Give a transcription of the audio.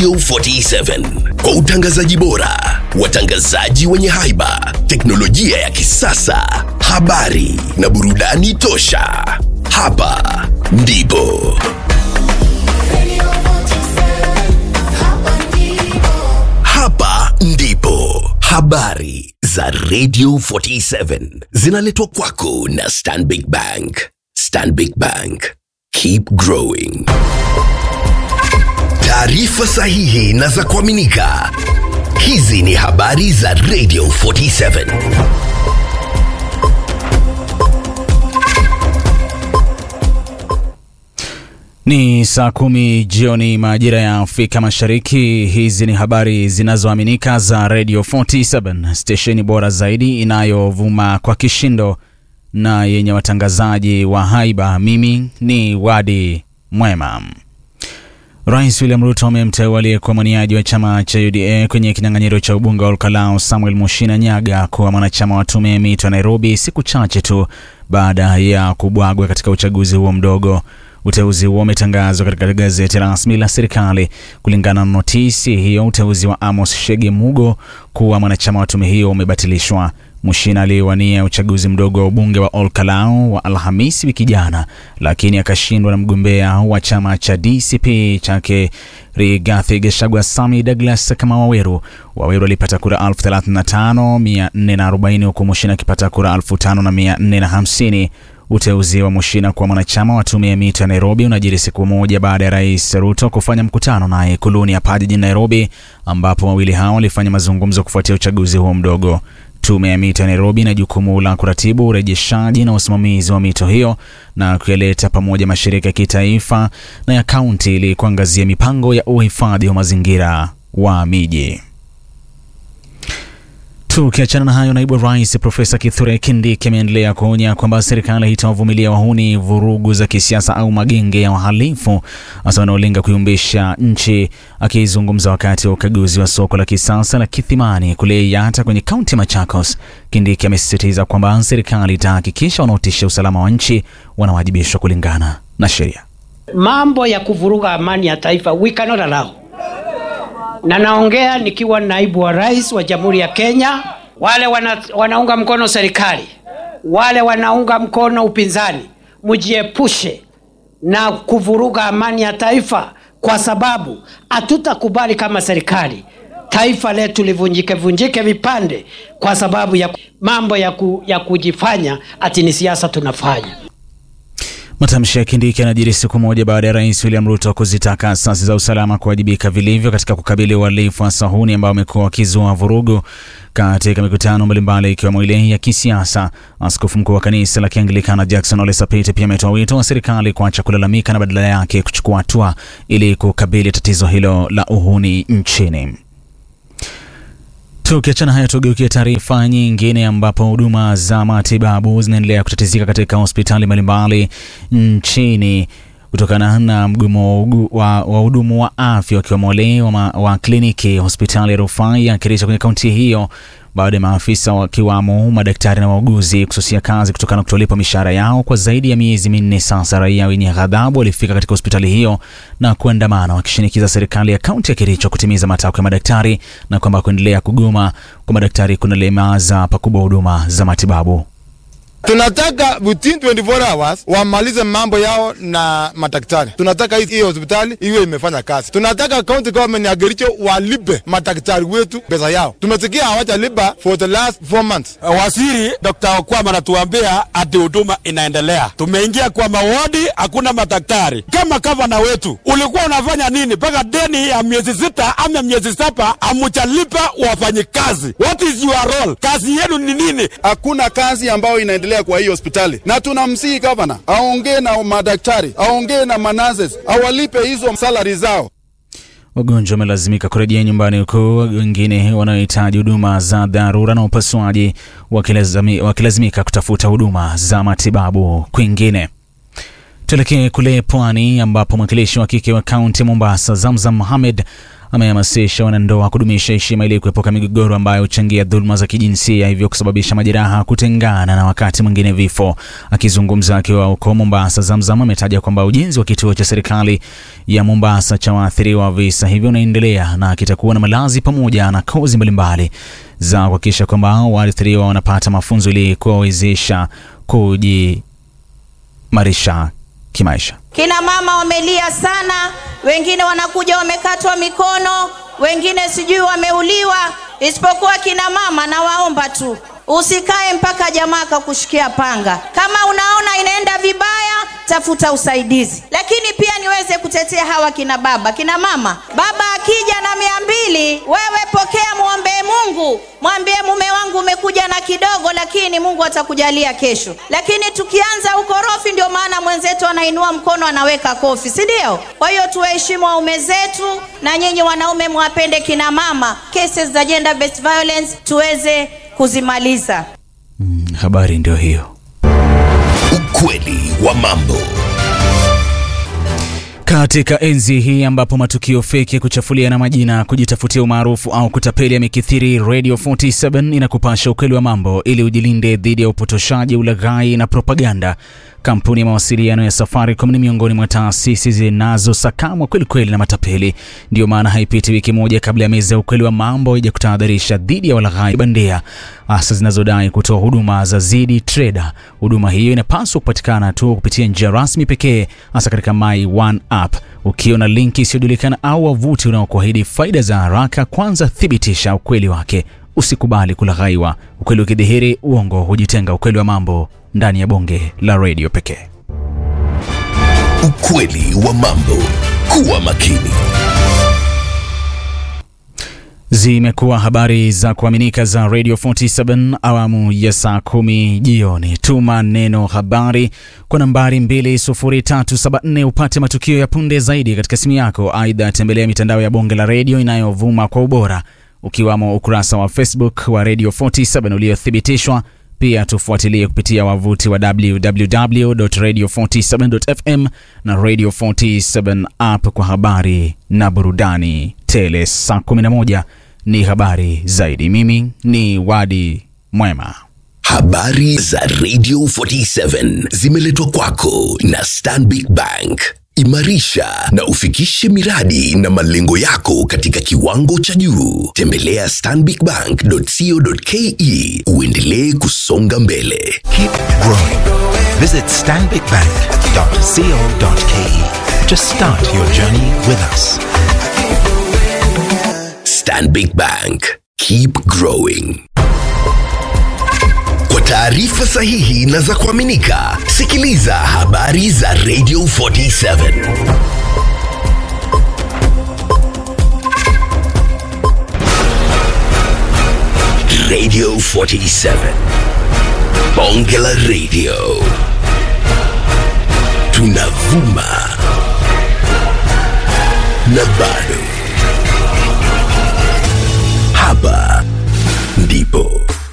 Radio 47 kwa utangazaji bora, watangazaji wenye haiba, teknolojia ya kisasa, habari na burudani tosha. Hapa ndipo hapa ndipo habari za Radio 47 zinaletwa kwako na Stanbic Bank. Stanbic Bank, keep growing. Taarifa sahihi na za kuaminika. Hizi ni habari za Radio 47. Ni saa kumi jioni majira ya Afrika Mashariki. Hizi ni habari zinazoaminika za Radio 47, stesheni bora zaidi inayovuma kwa kishindo na yenye watangazaji wa haiba. Mimi ni Wadi Mwema. Rais William Ruto amemteua aliyekuwa mwaniaji wa chama cha UDA kwenye kinyang'anyiro cha ubunge wa Olkalau Samuel Mushina Nyaga kuwa mwanachama wa tume ya mito Nairobi, siku chache tu baada ya kubwagwa katika uchaguzi huo mdogo. Uteuzi huo umetangazwa katika gazeti rasmi la serikali. Kulingana na notisi hiyo, uteuzi wa Amos Shege Mugo kuwa mwanachama wa tume hiyo umebatilishwa. Mushina aliyewania uchaguzi mdogo wa ubunge wa Olkalau wa Alhamisi wiki jana, lakini akashindwa na mgombea wa chama cha DCP chake Rigathi Gachagua Sami Douglas kama Waweru. Waweru alipata kura 35440 huku Mushina akipata kura 5450. Uteuzi wa Mushina kuwa mwanachama wa tume ya mito ya Nairobi unajiri siku moja baada ya Rais Ruto kufanya mkutano naye Ikuluni hapa jijini Nairobi, ambapo wawili hao walifanya mazungumzo kufuatia uchaguzi huo mdogo. Tume ya mito ya Nairobi ina jukumu la kuratibu urejeshaji na usimamizi wa mito hiyo na kuyaleta pamoja mashirika ya kitaifa na ya kaunti ili kuangazia mipango ya uhifadhi wa mazingira wa miji. Tukiachana na hayo, naibu rais Profesa Kithure Kindiki ameendelea kuonya kwamba serikali haitawavumilia wahuni, vurugu za kisiasa au magenge ya wahalifu hasa wanaolenga kuyumbisha nchi. Akizungumza wakati wa ukaguzi wa soko la kisasa la Kithimani kule Yatta kwenye kaunti ya Machakos, Kindiki amesisitiza kwamba serikali itahakikisha wanaotisha usalama wa nchi wanawajibishwa kulingana na sheria. Mambo ya kuvuruga amani ya taifa we cannot allow na naongea nikiwa naibu wa rais wa Jamhuri ya Kenya. Wale wana, wanaunga mkono serikali, wale wanaunga mkono upinzani, mjiepushe na kuvuruga amani ya taifa, kwa sababu hatutakubali kama serikali taifa letu livunjike vunjike vipande kwa sababu ya mambo ya, ku, ya kujifanya ati ni siasa tunafanya. Matamshi ya Kindiki yanajiri siku moja baada ya rais William Ruto kuzitaka asasi za usalama kuwajibika vilivyo katika kukabili uhalifu wa sahuni ambao wamekuwa wakizua vurugu katika mikutano mbalimbali ikiwemo ile ya kisiasa. Askofu mkuu wa kanisa la Kianglikana Jackson Ole Sapit pia ametoa wito wa serikali kuacha kulalamika na badala yake kuchukua hatua ili kukabili tatizo hilo la uhuni nchini. Tukiachana hayo, tugeukia taarifa nyingine ambapo huduma za matibabu zinaendelea kutatizika katika hospitali mbalimbali nchini kutokana na mgomo wa wahudumu wa afya wakiwemo wale wa, wa kliniki hospitali ya rufaa ya Kericho kwenye kaunti hiyo baada ya maafisa wakiwamo madaktari na wauguzi kususia kazi kutokana na kutolipa mishahara yao kwa zaidi ya miezi minne sasa. Raia wenye ghadhabu walifika katika hospitali hiyo na kuandamana wakishinikiza serikali ya kaunti ya Kericho kutimiza matakwa ya madaktari na kwamba kuendelea kugoma kwa madaktari kunalemaza pakubwa huduma za matibabu. Tunataka within 24 hours wamalize mambo yao na madaktari. Tunataka hii hospitali iwe imefanya kazi. Tunataka county government ya Kericho walipe madaktari wetu pesa yao. Tumesikia hawajalipa for the last four months. Waziri Dr. Okwama anatuambia ati huduma inaendelea. Tumeingia kwa mawadi, hakuna madaktari. Kama gavana wetu ulikuwa unafanya nini mpaka deni ya miezi sita ama miezi saba amujalipa wafanyikazi? What is your role? Kazi yenu ni nini? Hakuna kazi ambayo inaendelea kwa hii hospitali, na tunamsihi gavana aongee na madaktari, aongee na manases, awalipe hizo salari zao. Wagonjwa wamelazimika kurejea nyumbani huku wengine wanaohitaji huduma za dharura na upasuaji wakilazimi, wakilazimika kutafuta huduma za matibabu kwingine. Tuelekee kule pwani ambapo mwakilishi wa kike wa kaunti ya Mombasa Zamzam Mohamed amehamasisha wanandoa kudumisha heshima ili kuepuka migogoro ambayo huchangia dhuluma za kijinsia, hivyo kusababisha majeraha, kutengana na wakati mwingine vifo. Akizungumza akiwa huko Mombasa, Zamzam ametaja kwamba ujenzi wa kituo cha serikali ya Mombasa cha waathiriwa wa visa hivyo unaendelea na kitakuwa na malazi pamoja na kozi mbalimbali za kuhakikisha kwamba waathiriwa wanapata mafunzo ili kuwawezesha kujimarisha kimaisha. Kina mama wamelia sana, wengine wanakuja wamekatwa mikono, wengine sijui wameuliwa. Isipokuwa kina mama, nawaomba tu usikae mpaka jamaa akakushikia panga. Kama unaona inaenda vibaya, tafuta usaidizi. Lakini pia niweze kutetea hawa kina baba, kina mama. Baba akija na mia mbili, wewe pokea, mwombee Mungu, mwambie mume wangu umekuja na kidogo, lakini Mungu atakujalia kesho. Lakini tukianza ukorofi, ndio maana mwenzetu anainua mkono anaweka kofi, si ndio? Kwa hiyo tuwaheshimu waume zetu, na nyinyi wanaume mwapende kina mama. Cases za gender based violence tuweze kuzimaliza. Mm, habari ndio hiyo. Ukweli wa mambo. Katika enzi hii ambapo matukio feki ya kuchafuliana majina, kujitafutia umaarufu au kutapeli yamekithiri, Radio 47 inakupasha ukweli wa mambo ili ujilinde dhidi ya upotoshaji, ulaghai na propaganda. Kampuni ya mawasiliano ya Safaricom ni miongoni mwa taasisi zinazosakamwa kweli kweli na matapeli. Ndiyo maana haipiti wiki moja kabla ya meza ya ukweli wa mambo ija kutahadharisha dhidi ya walaghai bandia, hasa zinazodai kutoa huduma za Zidi Trader. Huduma hiyo inapaswa kupatikana tu kupitia njia rasmi pekee, hasa katika My One app. Ukiona linki isiyojulikana au wavuti unaokuahidi faida za haraka, kwanza thibitisha ukweli wake. Usikubali kulaghaiwa. Ukweli ukidhihiri, uongo hujitenga. Ukweli wa mambo ndani ya bonge la redio pekee. Ukweli wa mambo. Kuwa makini. Zimekuwa habari za kuaminika za Radio 47 awamu ya saa kumi jioni. Tuma neno habari kwa nambari 20374 upate matukio ya punde zaidi katika simu yako. Aidha, tembelea mitandao ya bonge la redio inayovuma kwa ubora ukiwamo ukurasa wa Facebook wa Radio 47 uliothibitishwa. Pia tufuatilie kupitia wavuti wa www.radio47.fm na Radio 47 app kwa habari na burudani tele. Saa 11 ni habari zaidi. Mimi ni Wadi Mwema. Habari za Radio 47 zimeletwa kwako na Stanbic Bank. Imarisha na ufikishe miradi na malengo yako katika kiwango cha juu. Tembelea stanbicbank.co.ke uendelee kusonga mbele. Keep growing. Visit stanbicbank.co.ke to start your journey with us. Stanbic Bank. Keep growing. Kwa taarifa sahihi na za kuaminika, sikiliza habari za Radio 47. Radio 47. Bonge la Radio. Tunavuma na bado